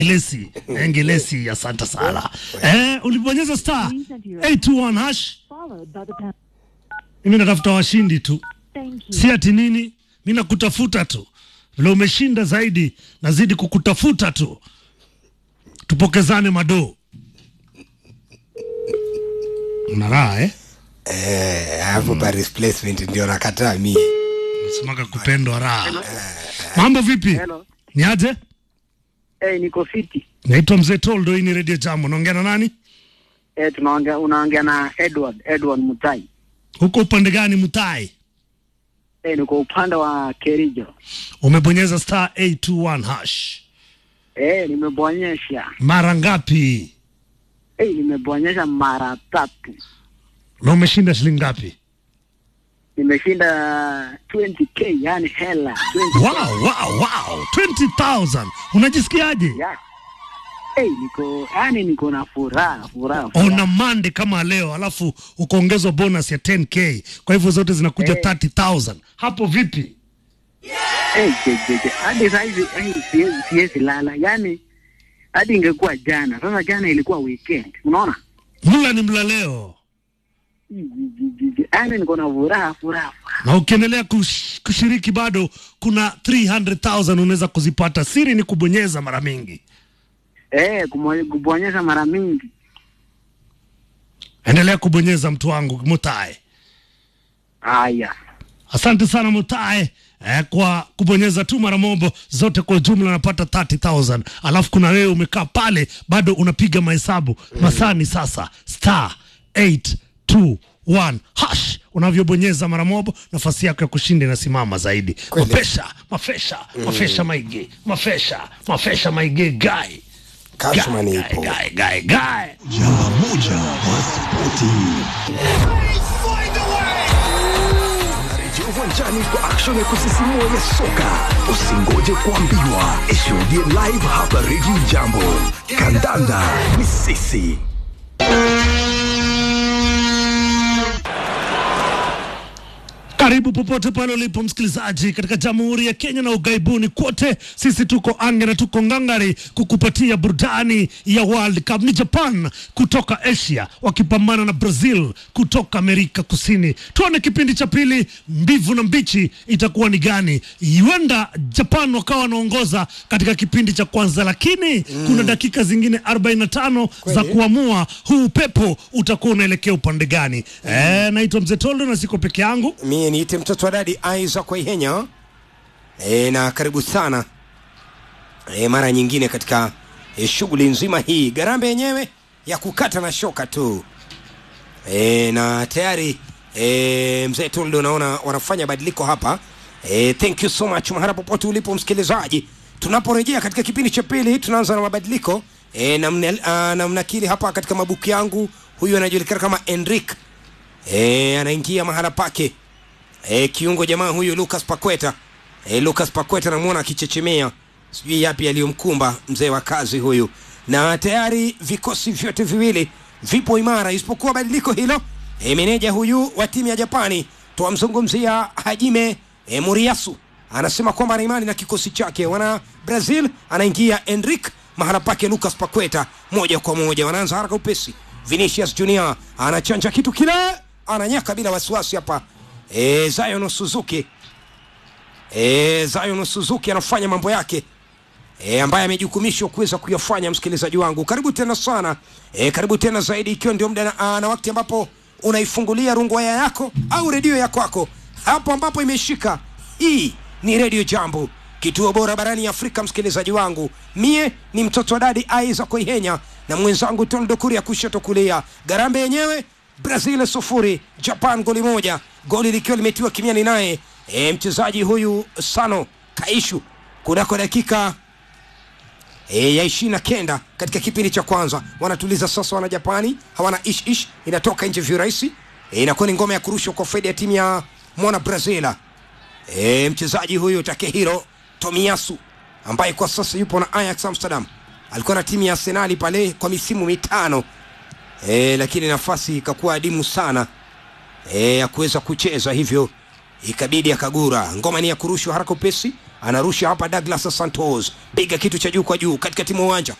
Ngelesi, eh, Ngelesi, asante sana. Eh, ulibonyeza star 821 hash. followed by the pound. Mimi natafuta washindi tu, Thank you. si ati nini. Mimi nakutafuta tu, vile umeshinda zaidi, nazidi kukutafuta tu, tupokezane madoo. Una raha eh? Eh, hapo pa replacement ndio nakataa mie. Nasemaga kupendwa raha. Mambo vipi? Hello. Ni aje? Eh, niko fiti. Naitwa Mzee Toldo, hii ni Radio Jambo. Naongea na nani? Eh, tunaongea unaongea na Edward, Edward Mutai. Huko upande gani Mutai? Eh, niko upande wa Kerijo. Umebonyeza star 821 hash. Eh, nimebonyesha. Mara ngapi? Eh, nimebonyesha mara tatu. Na umeshinda shilingi ngapi? Nimeshinda 20k, yani hela 20. Wow, wow, wow. 20,000. Unajisikiaje? Yeah. Eh, niko yani niko na furaha, furaha. Ona furaha. mande kama leo alafu ukaongezwa bonus ya 10k. Kwa hivyo zote zinakuja Eh. 30,000. Hapo vipi? Eh, je, je, je. Hadi sasa hivi eh, siwezi siwezi lala. Yani hadi ingekuwa jana. Sasa jana ilikuwa weekend. Unaona? Mla ni mla leo. Yani niko na furaha, furaha. furaha. Na ukiendelea kush, kushiriki bado kuna 300,000 unaweza kuzipata. Siri ni kubonyeza mara mingi. Eh, kumo- kubonyesha mara mingi. Endelea kubonyeza mtu wangu Mutae. Haya. Asante sana Mutae eh, kwa kubonyeza tu mara mobo zote kwa jumla napata 30000 alafu kuna wewe umekaa pale bado unapiga mahesabu masani sasa star 821 hash unavyobonyeza mara mobo nafasi yako ya kushinda inasimama zaidi Kweli. mafesha mafesha mafesha maige mafesha mafesha maige gai Cashman Gai, ipo. gai, gai, gai. Jamba moja wa spoti. Rejea uwanjani kwa action ya kusisimua ya soka. Usingoje kuambiwa, ishuhudie live hapa Radio Jambo. Kandanda ni sisi. Karibu popote pale ulipo msikilizaji, katika Jamhuri ya Kenya na ughaibuni kote, sisi tuko ange na tuko ngangari kukupatia burudani ya World Cup. Ni Japan kutoka Asia wakipambana na Brazil kutoka Amerika Kusini. Tuone kipindi cha pili, mbivu na mbichi itakuwa ni gani? Huenda Japan wakawa wanaongoza katika kipindi cha kwanza, lakini kuna dakika zingine 45 za kuamua huu upepo utakuwa unaelekea upande gani. Eh, naitwa Mzee Toldo na siko peke yangu. Mie niite mtoto wa dadi Isaac Waihenya. E, na karibu sana e, mara nyingine katika e, shughuli nzima hii. Garambe yenyewe ya kukata na shoka tu e, na tayari e, mzee Toldo naona wanafanya badiliko hapa e, thank you so much mahala popote ulipo msikilizaji. Tunaporejea katika kipindi cha pili, tunaanza na mabadiliko e, na, mne, a, na mnakili hapa katika mabuku yangu. Huyu anajulikana kama Enric e, anaingia mahala pake e, kiungo jamaa huyu Lucas Paqueta e, Lucas Paqueta namuona akichechemea, sijui yapi yaliyomkumba mzee wa kazi huyu, na tayari vikosi vyote viwili vipo imara, isipokuwa badiliko hilo e, meneja huyu wa timu ya Japani twamzungumzia Hajime e, Moriyasu anasema kwamba ana imani na kikosi chake. Wana Brazil anaingia Enric mahala pake Lucas Paqueta, moja kwa moja wanaanza haraka upesi. Vinicius Junior anachanja kitu kile, ananyaka bila wasiwasi hapa e, Zion Suzuki e, Zion Suzuki anafanya mambo yake e, ambaye amejukumishwa kuweza kuyafanya. Msikilizaji wangu, karibu tena sana e, karibu tena zaidi, ikiwa ndio muda na, na wakati ambapo unaifungulia rungwaya yako au redio ya kwako hapo ambapo imeshika. Hii ni redio Jambo, kituo bora barani Afrika. Msikilizaji wangu, mie ni mtoto wa dadi Isaac Ihenya na mwenzangu Toldo Kuria kushoto kulia. Garambe yenyewe Brazil sufuri Japan goli moja, goli likiwa limetiwa kimiani naye e, mchezaji huyu Sano Kaishu kunako dakika e, ya ishirini na kenda katika kipindi cha kwanza. Wanatuliza sasa, wana Japani hawana ish ish, inatoka nje virahisi e, inakuwa ni ngoma ya kurushwa kwa faida ya timu ya mwana Brazil. E, mchezaji huyu Takehiro Tomiyasu ambaye kwa sasa yupo na Ajax Amsterdam, alikuwa na timu ya Arsenali pale kwa misimu mitano e, lakini nafasi ikakuwa adimu sana e, ya kuweza kucheza hivyo ikabidi akagura. Ngoma ni ya kurushwa haraka upesi, anarusha hapa Douglas Santos, piga kitu cha juu kwa juu katikati mwa uwanja